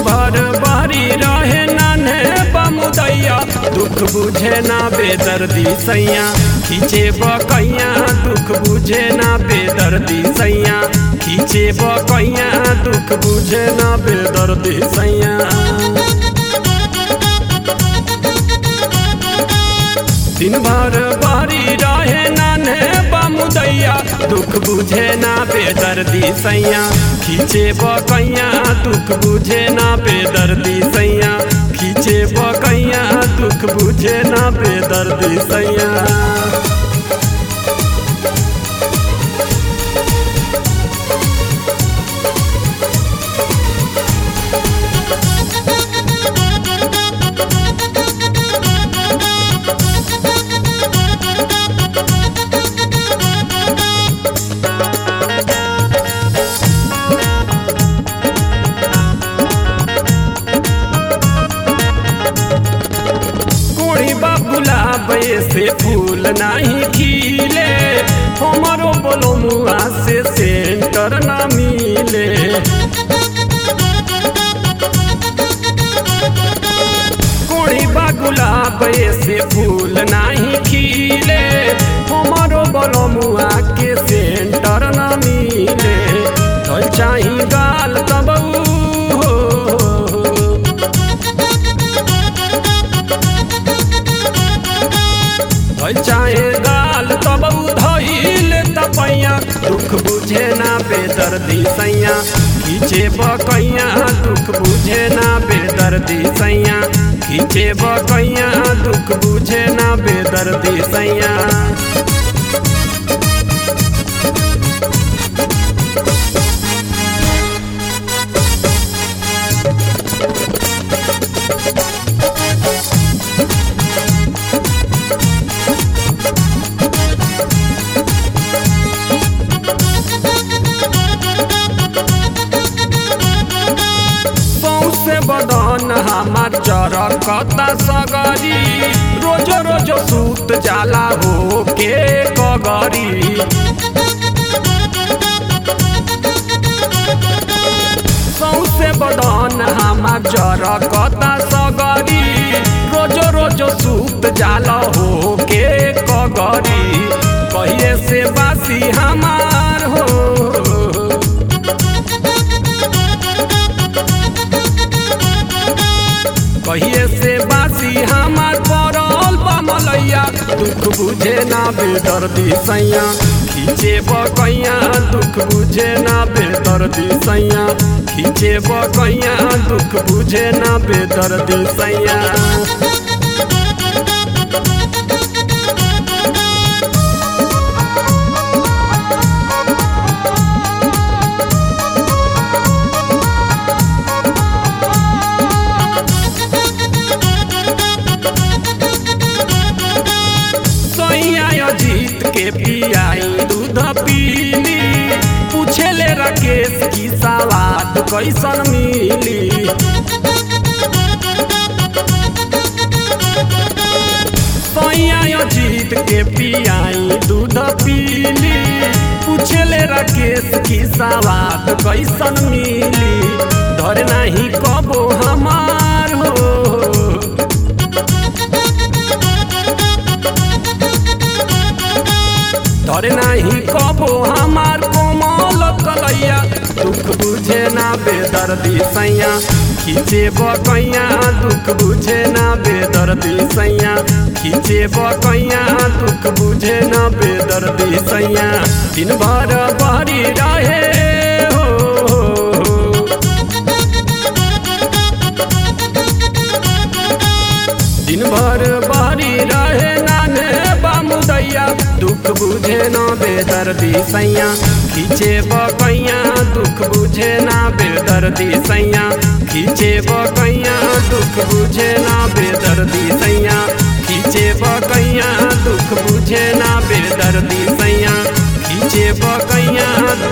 भर बारी रहे नाने बमुदैया दुख बुझे ना बेदर्दी सैया खींचे बकैया दुख बुझे ना बेदर्दी सैया खींचे बकैया दुख बुझे ना बेदर्दी सैया दिन भर बारी रहे नाने बमुदैया दुख बुझे ना बेदर्दी सैया खींचे बकैया दुख बुझे ना बेदर्दी सैया खींचे बकैया दुख बुझे ना बेदर्दी सैया कोई गुलाब से फूल नहीं खिले हमारो बोलो मुआ से सेंटर ना मिले कोई गुलाब से फूल नहीं खिले हमारो बोलो मुआ के सेंटर ना मिले तो चाही गाल तब हो भई चाहे गाल तब धैल तपैया दुख बुझे ना बेदर्दी सैया खींचे बकैया दुख बुझे ना बेदर्दी सैया खींचे बकैया दुख बुझे ना बेदर्दी सैया सौसे बदन हमार चरकता सगरी रोज रोज सूत जाला हो के कगरी सौसे बदन हमार चरकता सगरी रोज रोज सूत जाला हो के कगरी कहिए से बासी हमार हो कहिए से बासी हमार पड़ल बमलैया दुख बुझे ना बेदर्दी सैया खींचे बकैया दुख बुझे ना बेदर्दी सैया खींचे बकैया दुख बुझे ना बेदर्दी सैया सैया जीत के पियाई दूध पीली पूछेले राकेश की सवाद कैसन मिली सैया जीत के पियाई दूध पीली पूछेले राकेश की सवाद कैसन मिली धर नहीं कबो हमार हो धरे नाही कबो हमार कोमल कलैया दुख बुझे ना बेदर्दी सैया खींचे बकैया दुख बुझे ना बेदर्दी सैया खींचे बकैया दुख बुझे ना बेदर्दी सैया दिन भर बहरी रहे हो दिन भर बारी रहे नाने बामुदैया दुख बुझे ना बेदर्दी सैया खींचे बकैया दुख बुझे ना बेदर्दी सैया खींचे बकैया दुख बुझे ना बेदर्दी सैया खींचे बकैया दुख बुझे ना बेदर्दी सैया खींचे बकैया